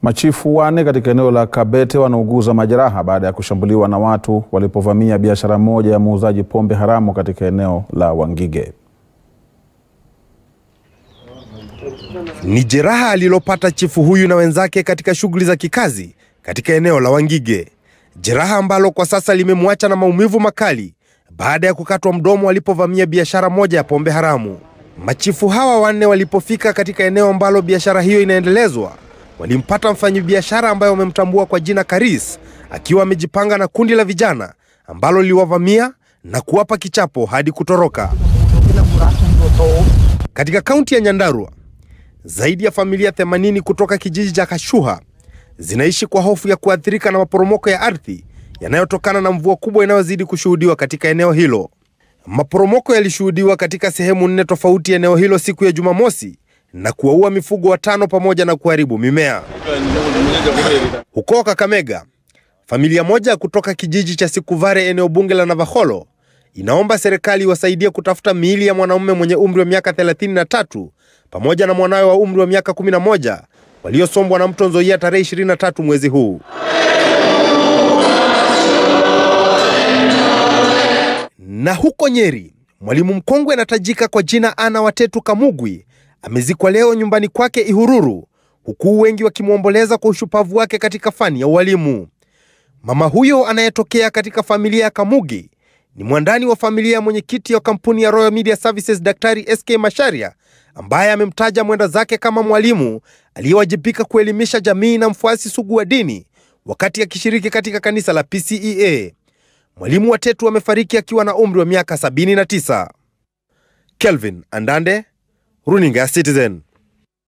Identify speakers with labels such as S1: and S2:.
S1: Machifu wane katika eneo la Kabete wanauguza majeraha baada ya kushambuliwa na watu walipovamia biashara moja ya muuzaji pombe haramu katika eneo la Wangige.
S2: Ni jeraha alilopata chifu huyu na wenzake katika shughuli za kikazi katika eneo la Wangige, jeraha ambalo kwa sasa limemwacha na maumivu makali baada ya kukatwa mdomo walipovamia biashara moja ya pombe haramu. Machifu hawa wanne walipofika katika eneo ambalo biashara hiyo inaendelezwa, walimpata mfanyabiashara ambaye wamemtambua kwa jina Karis akiwa amejipanga na kundi la vijana ambalo liliwavamia na kuwapa kichapo hadi kutoroka. Katika kaunti ya Nyandarua, zaidi ya familia 80 kutoka kijiji cha Kashuha zinaishi kwa hofu ya kuathirika na maporomoko ya ardhi yanayotokana na mvua kubwa inayozidi kushuhudiwa katika eneo hilo. Maporomoko yalishuhudiwa katika sehemu nne tofauti eneo hilo siku ya Jumamosi na kuwaua mifugo watano pamoja na kuharibu mimea. Huko Kakamega, familia moja kutoka kijiji cha Sikuvare eneo bunge la Navakholo inaomba serikali iwasaidie kutafuta miili ya mwanamume mwenye umri wa miaka 33 pamoja na mwanawe wa umri wa miaka 11 waliosombwa na mto Nzoia tarehe 23 mwezi huu. Na huko Nyeri, mwalimu mkongwe anatajika kwa jina Ana Watetu Kamugwi amezikwa leo nyumbani kwake Ihururu, huku wengi wakimwomboleza kwa ushupavu wake katika fani ya ualimu. Mama huyo anayetokea katika familia ya Kamugi ni mwandani wa familia ya mwenyekiti wa kampuni ya Royal Media Services Daktari SK Masharia ambaye amemtaja mwenda zake kama mwalimu aliyewajibika kuelimisha jamii na mfuasi sugu wa dini wakati akishiriki katika kanisa la PCEA. Mwalimu Watetu amefariki akiwa na umri wa miaka 79. Kelvin Andande, Runinga ya Citizen.